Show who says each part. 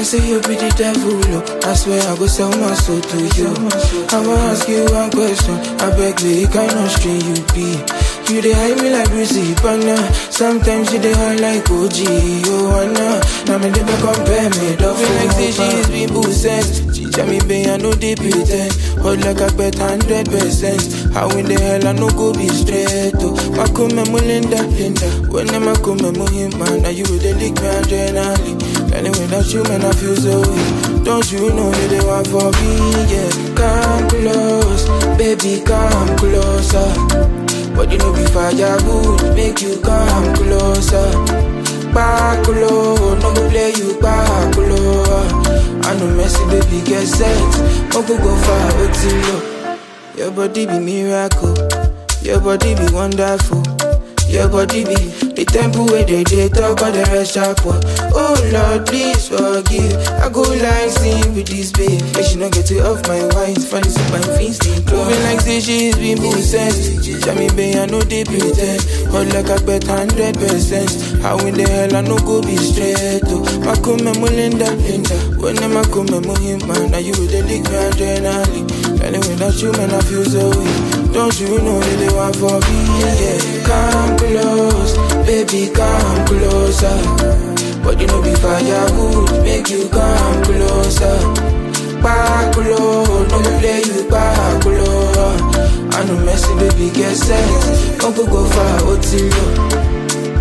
Speaker 1: say you be the devil, oh. I swear I go sell my soul to you. I wanna ask you one question. I beg me, kind of string you be. You dey hide me like Brucey Banner. Sometimes you dey hide like OG. Oh, Anna. Now me never compare me. Don't feel like say she is been sense. She tell me, babe, I know they pretend. Hold like I bet hundred percent. How in the hell I no go be straight? Oh, my come me Linda, Linda. When I'm a come me him, man. Now you dey lick me adrenaline. Anyway, that you man, I feel so weak. Don't you know that they want for me? Yeah, come close, baby, come closer. But you know be firewood, make you come closer. Back low, no go play you back low. I know messy baby get set, no go go far, low. Your body be miracle, your body be wonderful. Your body be the temple where they, they talk all the rest sharp one. Oh Lord, please forgive. I go like sing with this babe. But she not get it off my wine. Funny so my face they Moving like say she's been possessed. Tell me, babe, I know they pretend. Hold like I bet hundred percent. How in the hell I no go be straight? Oh, my come me Linda, Linda. When I'm a come me him, man. Now you the lick me adrenaline. Anyway, that you man, I feel so weak. Don't you know that they want for me? Yeah, come close, baby, come closer. But you know be firewood, make you come closer. Back low, no go play you back low. I know messy, baby, get set. Don't go go far, oh, till you.